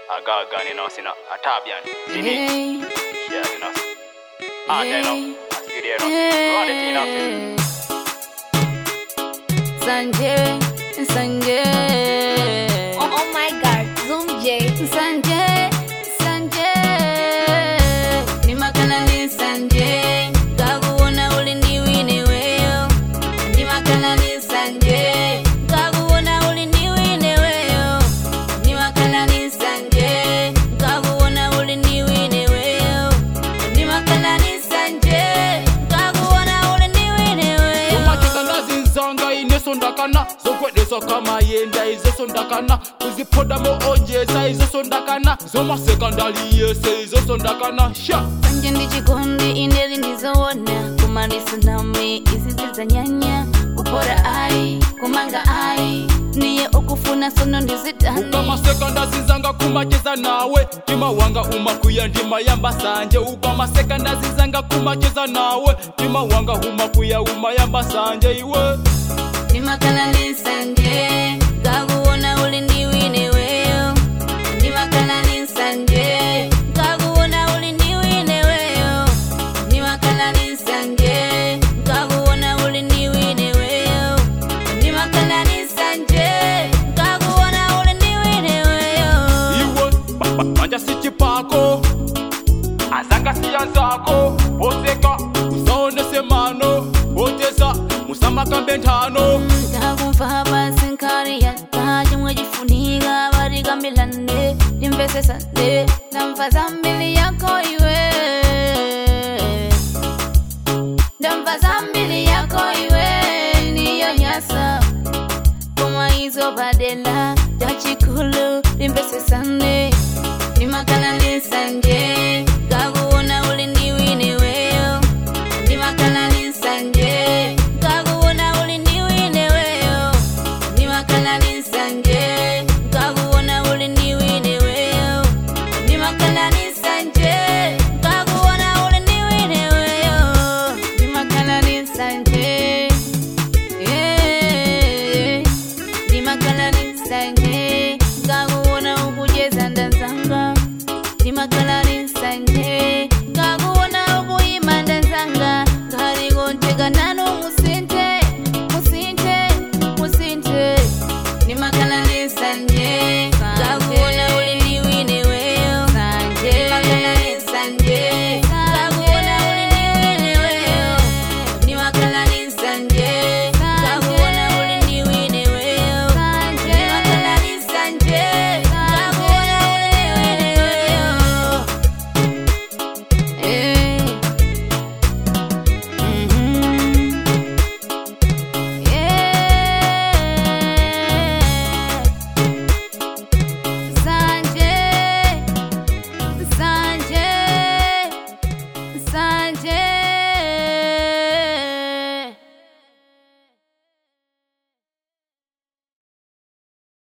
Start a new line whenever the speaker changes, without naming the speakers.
agaga ni no sina atabian sini
Hey,
yeah ni no ah
hey,
no asiri no run it in
hey. Sanjay, Sanjay.
Oh, oh my god, Zoom J.
Sanjay, Sanjay. Ni makala ni Sanjay. Kakuona uliniwine wewe. Ni makala ni Sanjay. Kakuona uliniwine wewe. Ni makala ni Sanjay. Kakuona uliniwine wewe. Ni makala ni Sanjay. Kakuona uliniwine wewe.
umakikana zinzanga inesondakana zokwedeswa kamayenda izosondakana kuziphodamo onjeza izosondakana zomasekandali yese izosondakana sha
Sanje ndi chikondi ineli ndizoona kumalisa nami izizi za nyanya kupora ai kumanga ai niye okufuna sono ndizitani
ukamasekanda zinzanga kumacheza nawe ndima wanga umakwiya ndima yamba sanje ukamasekanda zinzanga kumacheza nawe ndima wanga umakwiya umayamba sanje iwe
ndimakala ndi sanje ngakuona uli ndiwine weyo ndimakala ndi sanje ngakuona uli ndiwine weyo ndimakala ndi sanje ngakuona uli ndiwine weyo ndimakala ndi sanje ngakuona uli ndiwine weyo
iwe ba- ba- manja si chipako azanga siyanzako oseka usaonese mano oteza musamakambe nthano
ndakumva basi nkari yata chomwe chifunika vatikambirane ndimvesesane ndamva zambiri yako iwe ndamva zambiri yako iwe niyo nyasa koma izo padela chachikulu ndimvesesane ndimakala ndisanje ngakuona uli ndiwine weyo ndimakala ndisanje ngakuona uli ndiwine weyo ndimakala ndisanje ngakuona uli ndiwine weyo ndimakala ndisanje ngakuona uli ndiwine weyo ndimakala ndisanje yeah. ndimakala ndisanje ngakuona ukujeza ndanzanga ndimakala ndisanje ngakuona ukuyima ndanzanga ngalikonteka nanu musinte musinte musinte ndimakala ndisanje ngakuona uli ndiwine weyo ndimakala ndisanje ngakuona uli ndiwine weyo ndimakala ndisanje ngakuona uli ndiwine weyo ndimakala ndisanje ngakuona uli ndiwine weyo Eh. Mhm. Yeah. Sanjay, Sanjay, Sanjay.